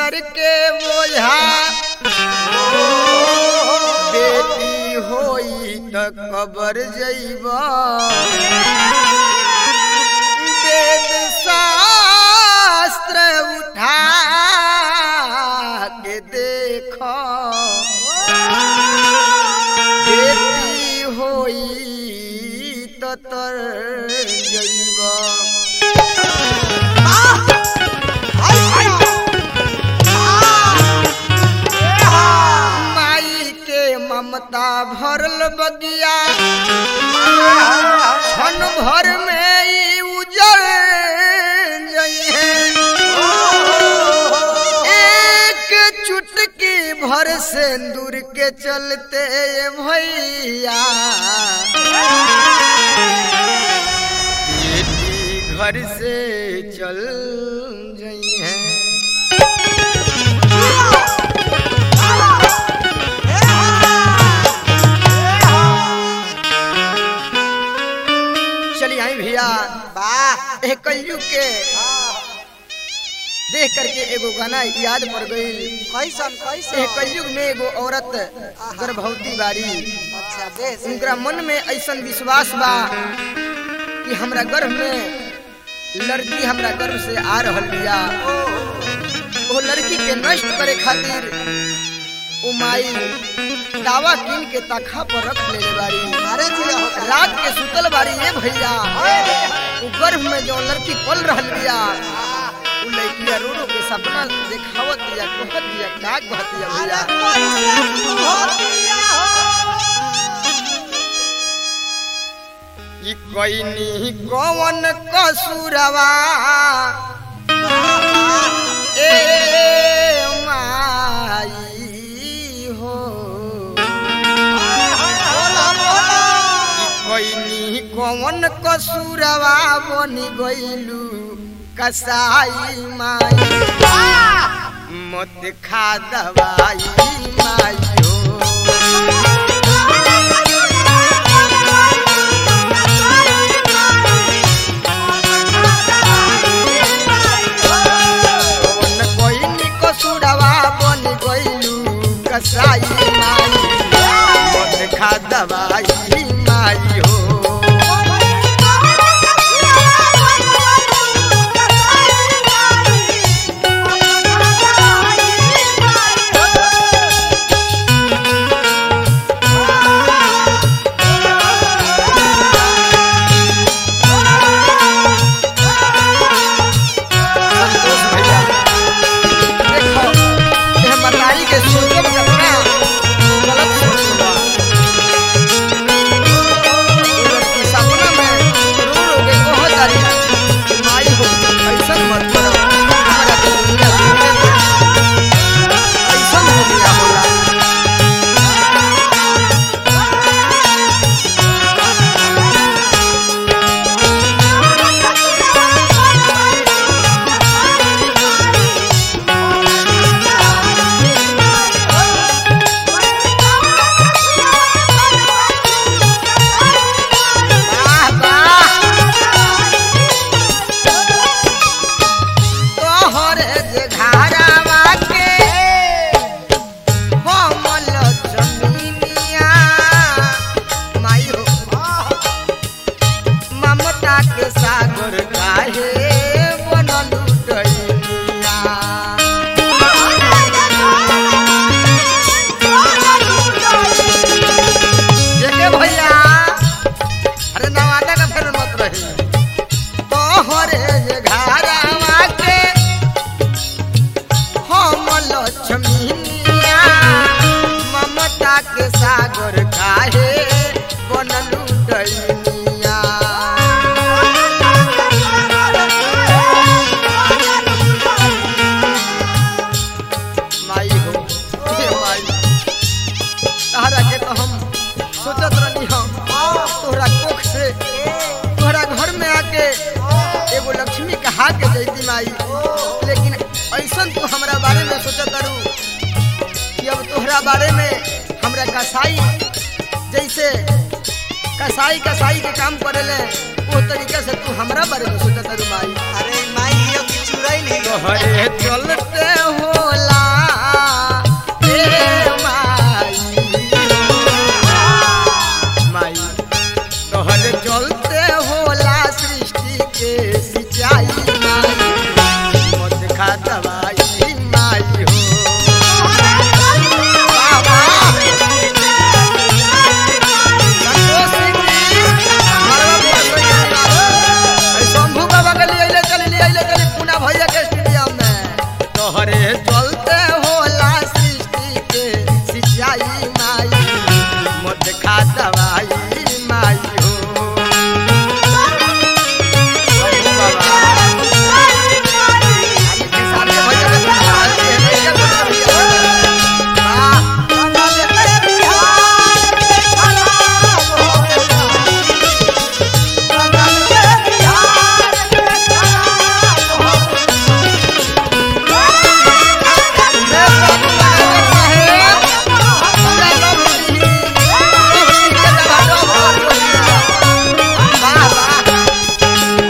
सर के बोझा बेटी होई त कबर जइबा वेद शास्त्र उठा के देख बेटी होई त तर जइबा माई के ममता भरल बगिया क्षण भर में ई उजड़ जइहे एक चुटकी भर सिंदूर के चलते भैया बेटी घर से चल जइहे चलिए आई भैया वाह ए कलयुग के देख करके एगो गाना याद पड़ गई कैसन ए कैसन कलयुग में एगो औरत गर्भवती बारी अच्छा देश उनका मन में ऐसा विश्वास बा कि हमरा गर्भ में लड़की हमरा गर्भ से आ रहल बिया वो लड़की के नष्ट करे खातिर ओ माई दावा कीन के तखा पर रख लेले बारी अरे जिया होता रात के सुतल बारी ये भैया वो गर्भ में जो लड़की पल रहल बिया वो लड़किया रो रो के सपना देखावत दिया कहत दिया काग बहत दिया भैया ई कोइनी कौन कसूरवा ए माई हो ई कोइनी कौन कसूरवा बनी गइलू कसाई माई मत खा दवाई माई हो कौन कोइनी कसूरवा बनी गइलू कसाई माई मत खा दवाई माई हो संतोष भैया देखो ये मतारी के सोचब कतना गलत सोच बा ये लड़की सपना में रो रो के कह जारी कि माई हो ऐसन मत करो हमारा तो दुनिया जीने दे ऐसन हो गया होला वाह वाह तोहरे जे घारावा के हमल जमीनिया माई हो ममता के सागर काहे बनलू डैनिया जेके भैया अरे नवादा का फिर मत रही तोहरे जे घारावा के हम लक्ष्मीनिया ममता के सागर काहे बनलू डैनिया माई हो हे माई तहरा के तो हम सोचत रहनी हम तोहरा कोख से तोहरा घर में आके एगो लक्ष्मी कहा के जैती माई लेकिन ऐसन तू हमरा बारे में सोचत रू कि अब तोहरा बारे में हमरा कसाई जैसे कसाई कसाई के काम करेले वो तरीके से तू हमरा बारे में सोचत रू माई अरे माई ये की चुराई नहीं तोहरे चलते हो खा दवाई माई हो वाह, वाह। संतोष सिंह जी, मरवा बुआ कोई नहीं बा। ऐ शंभू बाबा के लिए अइले चली लिए अइले चली पूना भैया के स्टेडियम में तोहरे चलते होला सृष्टि के सिंचाई माई मत खा दवाई माई हो शंभू बाबा आगे के सामने भैया के साथ है, भैया के साथ है। वाह, जय बाबू बाबा साहेब, पूरा लोग जी, लोग जी के दबादो हो। वाह, वाह।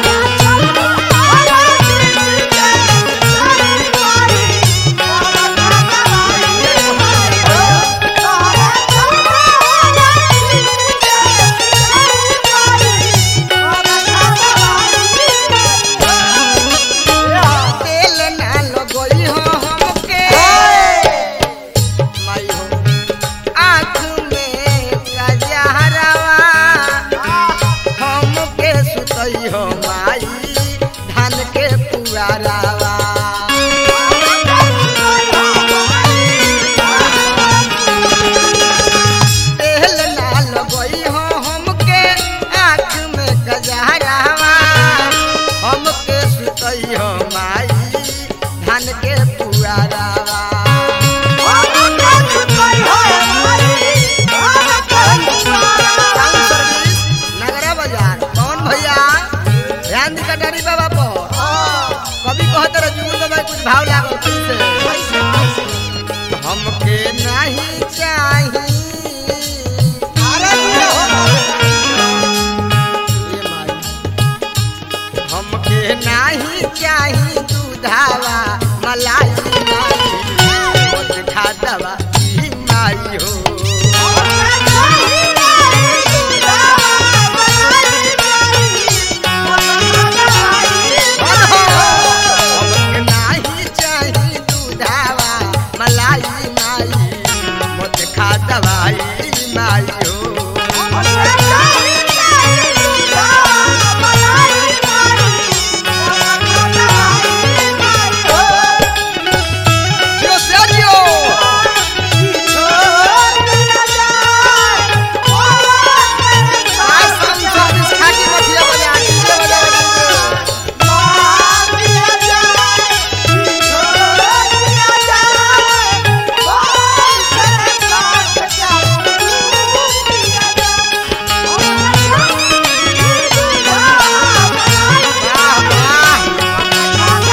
तेल ना लगई हो हमके माई हो आँख में कजहरवा हमके सुतई हो माई धान के पुआरावा तेल ना लगई हो हमके आँख में कजहरवा हमके सुतई हो माई धान के पुआरावा टाउन सर्विस नगरा बाजार कौन भैया ध्यान दी कटारी बाबा पर कभी कहते रहे जुगुल बाबा के कुछ भाव लागो से हमके नहीं चाही ये माई। हमके नहीं चाही दूधावा मलाई माई मत खा दवा ई माई हो हमके नाही चाही दूधावा मलाई माई मत खा दवाई माई हो जियो से जियो आज हम सर्विस खाकी मठिया बजा डीजे बजा बजा वाह वाह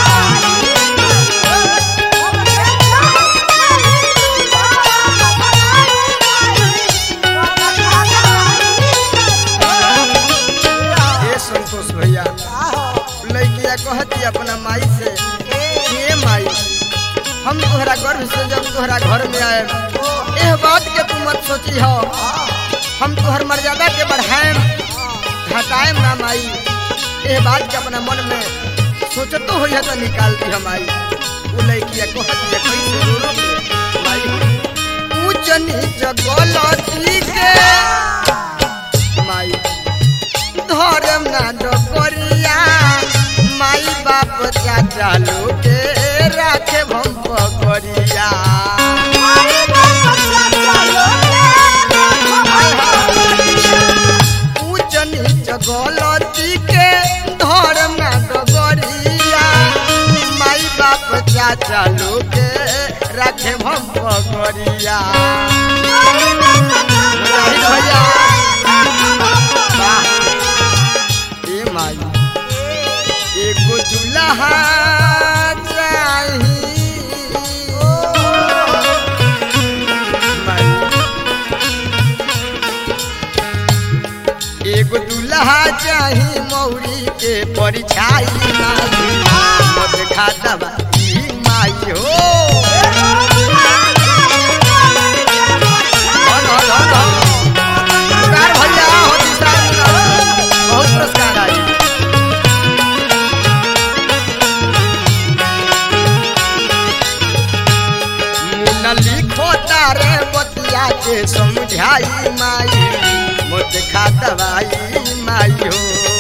ये संतोष भैया लड़किया कहती अपना माई से ये माई हम तोहरा गर्भ से जब तोहरा घर में आए एह बात के तू मत सोची हो हम तोहर मर्यादा के बढ़ाएम घटाएम ना माई एह बात के अपना मन में सोचतो हो तो निकाल दी हम आई वो लड़किया कहती है कैसे रो रो के माई ऊंच नीच गलती के माई धर्म ना डोकरिया माई बाप चाचा लोगे राखे भम पकड़िया ऊंच नीच गलती के धर्म ना डोकरिया माई बाप चाचा लोगे राखे भम पकड़िया जाहिद भैया वाह ए माई एगो दुल्हा चाही माई। एगो दुल्हा चाही मौरी के परिछाई माई मत खा दवा ई माई हो धन, धन, धन, धन। पुरस्कार भैया हो दिशा बहुत पुरस्कार आई के समझाई माई मोत खा दवाई माई हो